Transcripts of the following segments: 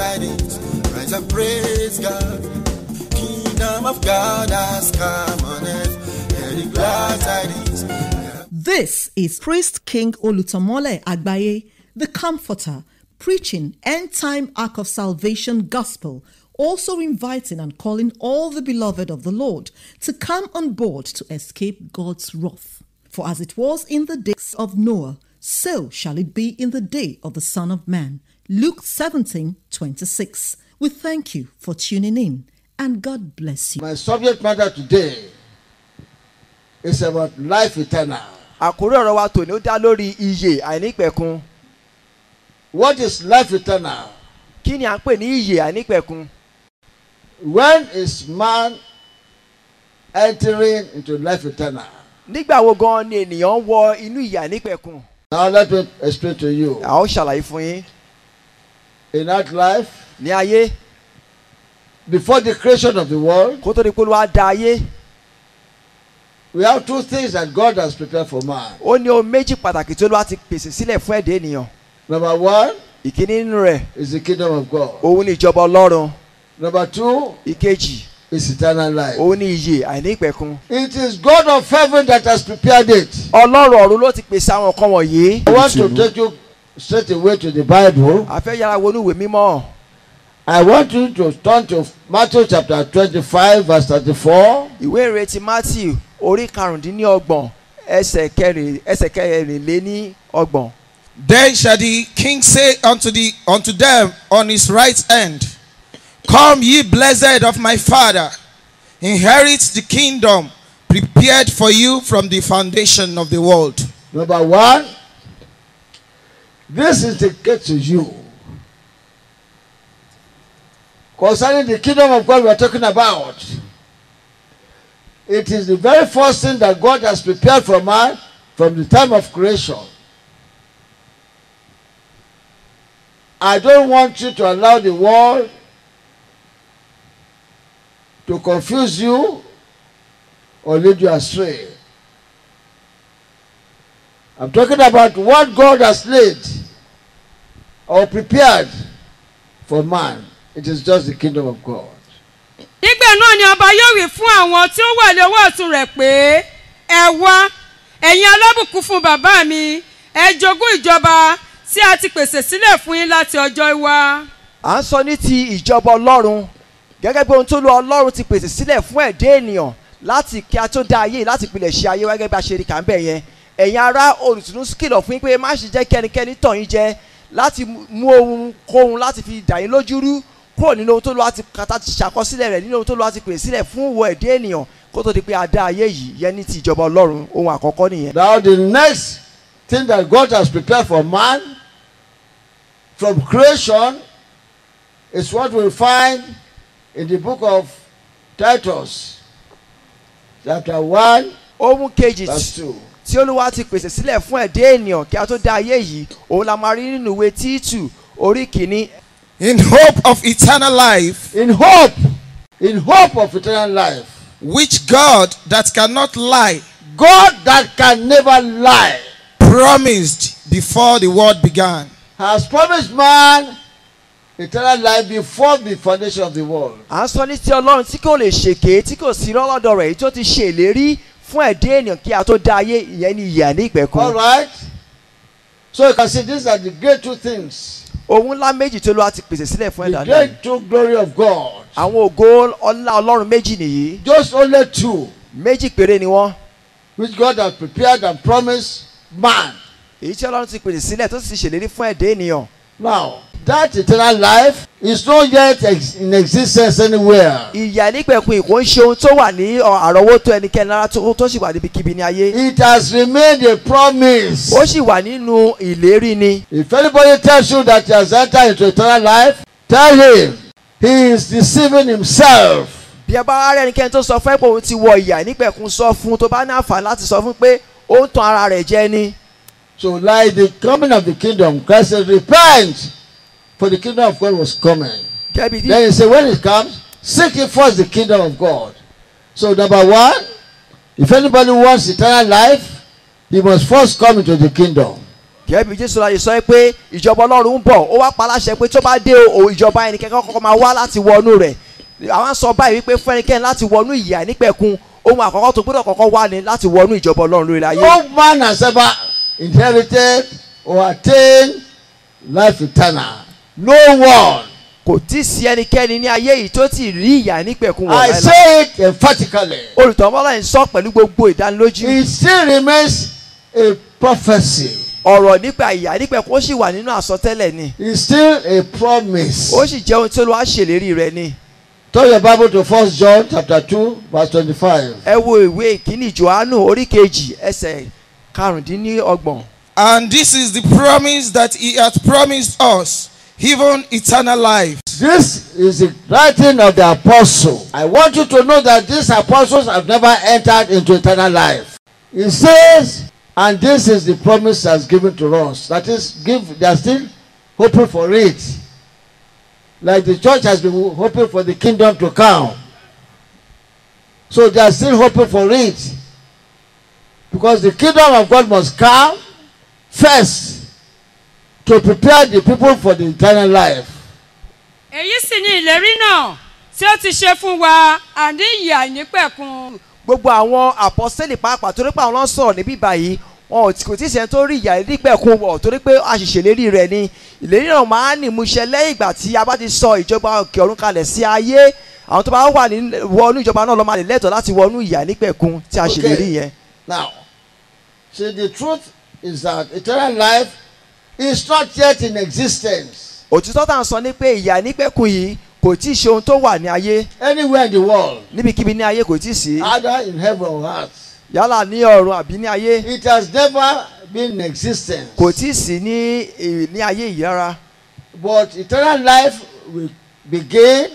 tidings. Rise and praise God. Kingdom of God has come on earth. Hear the glad tidings. This is Priest King Olutomole Agbaye, the Comforter, preaching end time ark of salvation gospel, also inviting and calling all the beloved of the Lord to come on board to escape God's wrath. For as it was in the days of Noah, so shall it be in the day of the Son of Man. Luke 17 26. We thank you for tuning in and God bless you. My subject matter today is about life eternal. àkórí ọ̀rọ̀ wa tòní ó dá lórí iyè àìnípẹ̀kun What is life eternal? kí ni à ń pè ní iyè àìnípẹ̀kun When is man entering into life eternal? nígbà wo gan ni ènìyàn wọ inú iyè àìnípẹ̀kun Now let me explain to you. a ó ṣàlàyé fún yín In that life, ní ayé before the creation of the world, kó tó di pé Olúwa dá ayé we have two things that God has prepared for man. ó ní ohun méjì pàtàkì tí Olúwa ti pèsè sílẹ̀ fún ẹ̀dá ènìyàn Number one ìkíní nínú rẹ̀ is the kingdom of God. òun ni ìjọba Ọlọ́run Number two ìkejì is eternal life. òun ni iyè àìnípẹ̀kun It is God of heaven that has prepared it. Ọlọ́run ọ̀run ló ti pèsè àwọn nǹkan wọ̀nyí I want to take you straight away to the Bible. a fẹ́ yára wọnú ìwé mímọ́ I want you to turn to Matthew chapter 25, verse 34. ìwé ìrètí Matthew orí karùndínlọ́gbọ̀n ẹsẹ̀ kẹrin ẹsẹ̀ kẹrìnléní ọgbọ̀n. Then shall the king say unto the unto them on his right hand, Come ye blessed of my father, inherit the kingdom prepared for you from the foundation of the world. Number one, this is the case to you. Concerning the kingdom of God we are talking about, it is the very first thing that God has prepared for man from the time of creation. I don't want you to allow the world to confuse you or lead you astray. I'm talking about what God has laid or prepared for man. It is just the kingdom of God. nígbà náà ni ọba yóò wí fún àwọn tí ó wà lọ́wọ́ ọ̀tún rẹ̀ pé ẹ wá ẹ̀yin alábùkún fún bàbá mi ẹ jogún ìjọba tí a ti pèsè sílẹ̀ fún yín láti ọjọ́ ìwá. à ń sọ ní ti ìjọba ọlọ́run gẹ́gẹ́ bí ohun tó lu ọlọ́run ti pèsè sílẹ̀ fún ẹ̀dá ènìyàn láti kí a tó dá ayé láti pilẹ̀ ṣe ayé gẹ́gẹ́ bí a ṣe rí kà ń bẹ̀ yẹn ẹ̀yin ará olùtùnú kìlọ̀ fún yín pé má ṣe jẹ́ kí ẹnikẹ́ni tàn yín jẹ láti mú ohun kóhun láti fi dà yín lójú rú kúrò nínú ohun tó lu àti kàtà ti ṣàkọsílẹ̀ rẹ̀ nínú ohun tó lu àti pèsè sílẹ̀ fún ìwọ ẹ̀dá ènìyàn kó tó di pé a dá ayé yìí yẹn ní ti ìjọba ọlọ́run ohun àkọ́kọ́ nìyẹn. Now, the next thing that God has prepared for man from creation is what we find in the book of Titus, chapter 1, ohun kejì verse 2. tí olúwa ti pèsè sílẹ̀ fún ẹ̀dá ènìyàn kí a tó dá ayé yìí òun la máa rí nínú ìwé títù orí kìíní In hope of eternal life, In hope, in hope of eternal life, which God that cannot lie God that can never lie promised before the world began. has promised man eternal life before the foundation of the world. à ń sọ ní ti ọlọ́run tí kò lè ṣèké tí kò sí lọ́lọ́dọ̀ rẹ̀ èyí tó ti ṣe ìlérí fún ẹ̀dá ènìyàn kí a tó dá ayé ìyẹn ní ìyà ní All ìpẹ̀kun right? So you can see these are the great two things. ohun ńlá méjì tó lọ́wọ́ ti pèsè sílẹ̀ fún The ẹ̀dá náà great two glory of God. àwọn ògo ọlá ọlọ́run méjì nìyí Just only two méjì péré ni wọ́n which God has prepared and promised man. èyí tí ọlọ́run ti pèsè sílẹ̀ tó sì ṣèlérí fún ẹ̀dá ènìyàn Now, that eternal life is not yet ex- in existence anywhere. ìyà nípẹ̀kun ìkó ń ṣe ohun tó wà ní ọ, àrọ́wọ́tó ẹnikẹ́ni lára tó tó sì wà níbikíbi ní ayé It has remained a promise. ó sì wà nínú ìlérí ni If anybody tells you that he has entered into eternal life, tell him he is deceiving himself. bí ẹ bá rẹ ẹnikẹ́ni tó sọ fún ẹ pé òun ti wọ ìyà nípẹ̀kun sọ fún un tó bá ní àǹfààní láti sọ fún un pé ó ń tan ara rẹ̀ jẹ ni So, like the coming of the kingdom, Christ said, Repent, for the kingdom of God was coming. kẹ́bi tí Then he said, When it comes, seek ye first the kingdom of God. So, number one, if anybody wants eternal life, he must first come into the kingdom. gẹ́gẹ́ bí jésù láyé sọ pé ìjọba ọlọ́run ń bọ̀ ó wá pa láṣẹ pé tó bá dé o ìjọba ẹnikẹ́ni kọ́kọ́ máa wá láti wọnú rẹ̀ àwọn sọ báyìí wípé fún ẹnikẹ́ni láti wọnú ìyà nípẹ̀kun ohun àkọ́kọ́ tó gbọ́dọ̀ kọ́kọ́ wá ni láti wọnú ìjọba ọlọ́run lórí ayé. No man has ever inherited or attained life eternal. No one. kò tí ì sí ẹnikẹ́ni ní ayé yìí tó ti rí ìyà nípẹ̀kun wọ̀ I láéláé. say it emphatically. olùtọ́mọ́lá ń sọ pẹ̀lú gbogbo ìdánilójú It still remains a prophecy. ọ̀rọ̀ nípa ìyà nípẹ̀kun ó sì wà nínú àsọtẹ́lẹ̀ ni It's still a promise. ó sì jẹ́ ohun tí olúwa ṣèlérí rẹ̀ ni. Turn your Bible to First John chapter two verse twenty-five. ẹ wo ìwé ìkíní johannu orí kejì ẹsẹ̀ karùndínlọ́gbọ̀n. And this is the promise that he hath promised us, even eternal life. This is the writing of the apostle. I want you to know that these apostles have never entered into eternal life. It says, and this is the promise that's given to us. That is, give they are still hoping for it. Like the church has been hoping for the kingdom to come. So they are still hoping for it. Because the kingdom of God must come first to prepare the people for the eternal life. èyí sì ni ìlérí náà tí ó ti ṣe fún wa àní ìyà nípẹ̀kun. gbogbo àwọn àpọ́sẹ́lì pàápàá torí pé àwọn ló ń sọ̀rọ̀ níbí báyìí wọn ò tí- kò tí ì sẹ́ni tó rí ìyà nípẹ̀kun wọ̀ torí pé àṣìṣèlérí rẹ̀ ni ìlérí náà máa ń nìmúṣẹ lẹ́yìn ìgbà tí a bá ti sọ ìjọba òkè ọ̀run kalẹ̀ sí ayé àwọn tó bá wà ní wọnú ìjọba náà ló máa lè lẹ́tọ̀ọ́ láti wọnú ìyà nípẹ̀kun tí a Okay. ṣèlérí yẹn. Now, see, the truth is that eternal life is not yet in existence òtítọ́ tá à ń sọ ni pé ìyà nípẹ̀kun yìí kò tí ì ṣe ohun tó wà ní ayé anywhere in the world, níbikíbi ní ayé kò tí ì sí either in heaven or earth. yálà ní ọ̀run àbí ní ayé It has never been in existence. kò tí ì sí ní eh, ní ayé yìí rárá. But eternal life will begin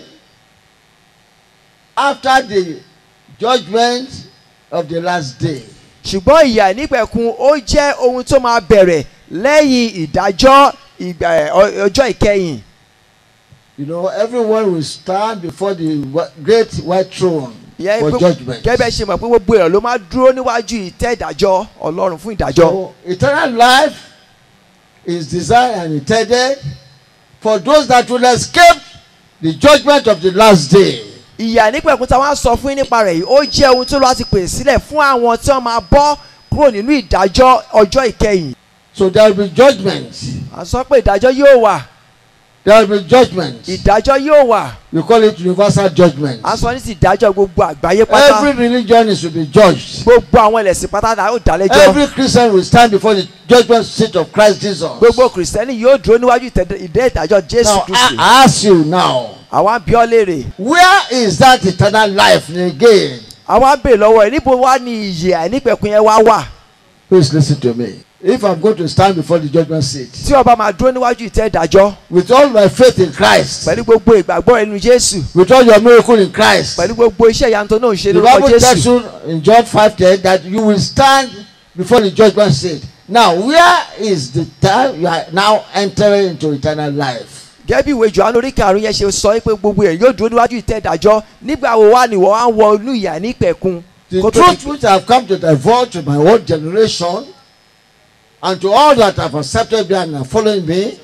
after the judgment of the last day. ṣùgbọ́n ìyà nípẹ̀kun ó jẹ́ ohun tó máa bẹ̀rẹ̀ lẹ́yìn ìdájọ́ ìgbà ẹ̀, ọ- ọjọ́ ìkẹyìn. You know, everyone will stand before the wh- great white throne Ìyẹn for pé- judgment. gẹ́gẹ́ ṣe mọ̀ pé gbogbo èèyàn ló máa dúró níwájú ìtẹ́ ìdájọ́ ọlọ́run fún ìdájọ́. So, eternal life is designed and intended for those that will escape the judgment of the last day. ìyà nípẹ̀kun táwọn á sọ fún yín nípa rẹ̀ yìí ó jẹ́ ohun tó lọ́wọ́ ti pèsè sílẹ̀ fún àwọn tí wọ́n máa bọ́ kúrò nínú ìdájọ́ ọjọ́ ìkẹyìn. So there will be judgment. à ń sọ pé ìdájọ́ yóò wà There will be judgment. ìdájọ́ yóò wà We call it universal judgment. à ń sọ ní ti ìdájọ́ gbogbo àgbáyé pátá Every religion is to be judged. gbogbo àwọn ẹlẹ́sìn pátá náà ó dá lẹ́jọ́. Every Christian will stand before the judgment seat of Christ Jesus. gbogbo kìrìsìtẹ́nì yóò dúró níwájú ìtẹ́- ìdẹ́ ìdájọ́ jésù Now, kristi I ask you now, àwa ń bí ọ léèrè where is that eternal life again? àwa ń bèèrè lọ́wọ́ ẹ̀ níbo wá ni ìyè àìnípẹ̀kun yẹn wá wà Please listen to me. If I'm going to stand before the judgment seat tí ọba máa dúró níwájú ìtẹ́ ìdájọ́ with all my faith in Christ, pẹ̀lú gbogbo ìgbàgbọ́ ẹnu jésù with all your miracle in Christ, pẹ̀lú gbogbo iṣẹ́ ìyanu tó náà ń ṣe the lórúkọ Bible tells jésù you in John 5:10 that you will stand before the judgment seat. Now, where is the time you are now entering into eternal life? gẹ́gẹ́ bí ìwé johannu orí karùn-ún yẹn ṣe sọ pé gbogbo ẹ̀ yóò dúró níwájú ìtẹ́ ìdájọ́ nígbà wo wá ni wọ́n á wọ inú ìyà àìnípẹ̀kun The kó tó truth di- which I have come to divulge to my own generation and to all that have accepted me and are following me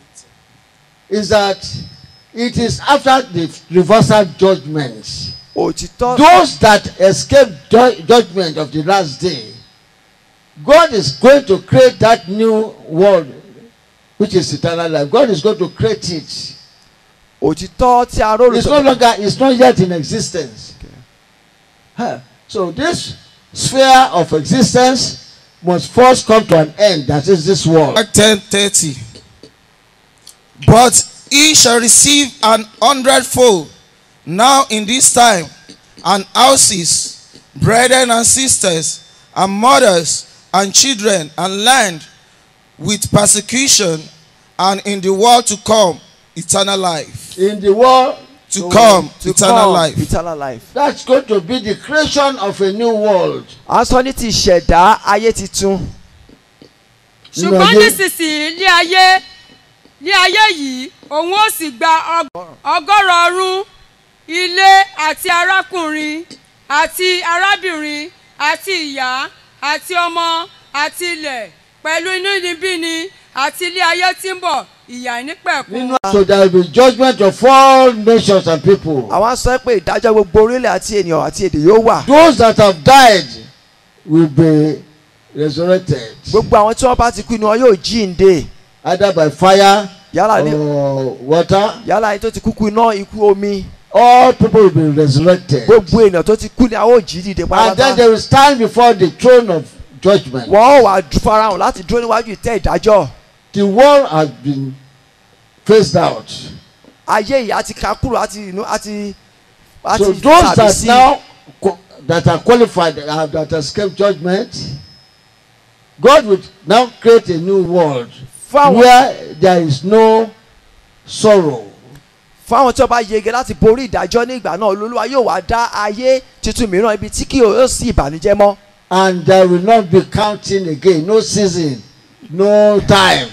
is that it is after the reversal judgment. òtítọ́ Those that escape ju- judgment of the last day, God is going to create that new world which is eternal life. God is going to create it. òtítọ́ tí a rò It's no longer, it's not yet in existence. Huh. So this sphere of existence must first come to an end. That is this world. Mark ten thirty. But he shall receive an hundredfold now in this time, and houses, brethren and sisters, and mothers, and children, and land, with persecution, and in the world to come, eternal life. In the world To come, to eternal come, life. eternal life. that's going to be the creation of a new world. à ń sọ ní ti ìṣẹ̀dá ayé titun ṣùgbọ́n ayé- nísinsìnyí ní ayé ní ayé yìí òun ó sì gba ọg- ọgọ́rọ̀ ọdún ilé àti arákùnrin àti arábìnrin àti ìyá àti ọmọ àti ilẹ̀ pẹ̀lú inú níbí ni àti ilé ayé tí ń bọ̀ ìyà nípẹ̀kun. nínú so there will be judgment of all nations and people. àwọn sọ pé ìdájọ́ gbogbo orílẹ̀ àti ènìyàn àti èdè yóò wà those that have died will be resurrected gbogbo àwọn tí wọ́n bá ti kú ni wọn yóò jíǹde either by fire yálà ní or water. yálà ní tó ti kúkú iná ikú omi all people will be resurrected. gbogbo ènìyàn tó ti kú ni a ó jí dìde and then pátápátá they will stand before the throne of judgment. wọ́n ó wà farahàn láti dúró níwájú ìtẹ́ ìdájọ́ the world has been phased out. ayé yìí àti kakúrò àti inú àti so àti those tàbí that sí now qu- that are qualified uh, that escape judgment God will now create a new world fáwọn where there is no sorrow fáwọn tí wọ́n bá yege láti borí ìdájọ́ ní ìgbà náà olúwa yóò wá dá ayé tuntun mìíràn ibi tí kì yóò sí ìbànújẹ́ mọ́ and there will not be counting again no season no time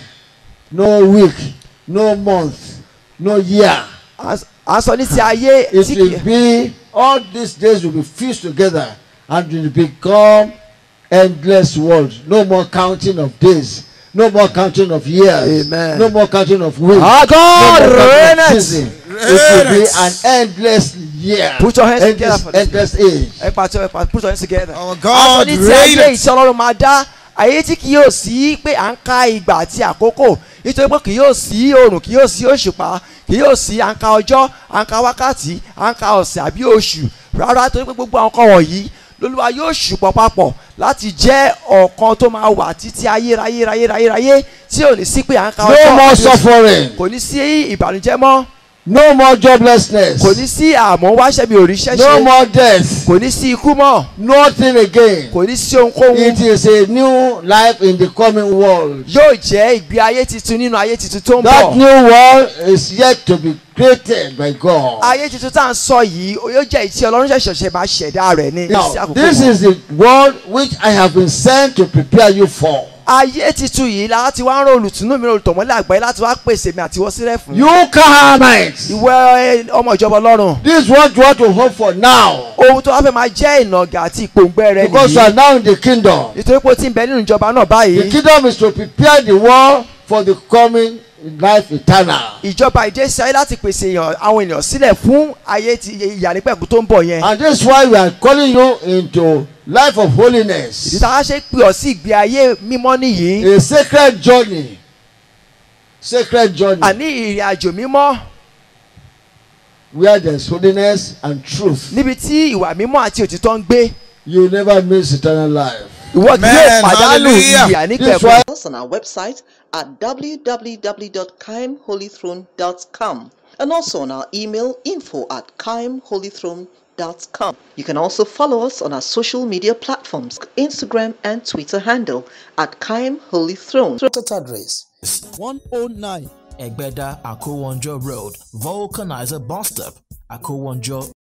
no week no month no year à ń sọ ní ti ayé it tí will kì be all these days will be fused together and will become endless world no more counting of days no more counting of years Amen. no more counting of weeks Our God no more counting of reigneth. season it will be Reigneth. an endless year Put your hands together endless, for this. endless age ẹ pàtó ẹ pàtó put your hands together. Our a sọ God ní ti ayé reigneth. ìtí ọlọ́run máa dá ayé tí kì yóò sí pé à ń ka ìgbà àti àkókò nítorí pé kì yóò sí oòrùn kì yóò sí òṣùpá kì yóò sí à ń ka ọjọ́ à ń ka wákàtí à ń ka ọ̀sẹ̀ àbí oṣù rárá torí pé gbogbo àwọn kan wọ̀nyí lolúwa yóò ṣùpọ̀ papọ̀ láti jẹ́ ọ̀kan tó máa wà títí ayérayé ráyé ráyé ráyé tí ò ní sí pé à ń ka no ọjọ́ more àbí oṣù. suffering kò ní sí ìbànújẹ́ mọ́ no more joblessness kò ní sí àmọ́ wáṣẹ́ mi ò ríṣẹ́ no ṣe more death kò ní sí ikú mọ́ nothing again kò ní sí ohunkóhun it is a new life in the coming world yóò jẹ́ ìgbé ayé tuntun nínú ayé tuntun tó ń that bọ̀. new world is yet to be created by God ayé tuntun tá à ń sọ yìí ó yóò jẹ́ ìtí ọlọ́run ṣẹ̀ṣẹ̀ ṣe máa ṣẹ̀dá rẹ̀ ní now sí àkókò this wọn. is the world which I have been sent to prepare you for ayé tuntun yìí la ti wá ń rán olùtúnú mi olùtọ̀mọ́lẹ̀ àgbáyé láti wá pèsè mi àtiwọ́ sílẹ̀ fún. you Canaanites ìwọ ẹ, ọmọ ìjọba ọlọ́run this is what you want to hope for now ohun tó wá fẹ́ máa jẹ́ ìnàgà àti ìpòǹgbẹ rẹ because you nìyí are now in the kingdom nítorí pé o ti ń bẹ nínú ìjọba náà the báyìí kingdom is to prepare the world for the coming life eternal ìjọba ìdésí ayé láti pèsè èèyàn àwọn ènìyàn sílẹ̀ fún ayé ti ìyànípẹ̀kù tó ń bọ̀ yẹn and this is why we are calling you into life of ìdí holiness tá a ṣe pè ọ́ sí ìgbé ayé mímọ́ nìyí a sacred journey sacred journey àní ìrìn àjò mímọ́ where there is holiness and truth níbi tí ìwà mímọ́ àti òtítọ́ ń gbé you will never miss eternal life. ìwọ kì yóò Amen. pàdánù Hallelujah. ìyà This nípẹ̀kun. why us on our website at www.kaimholythrone.com and also on our email info at kaimholythrone.com. You can also follow us on our social media platforms, Instagram and Twitter handle at Kaim Holy Throne. Contact address 109 Egbeda Akowonjo Road, Vulcanizer Bus Stop, Akowonjo,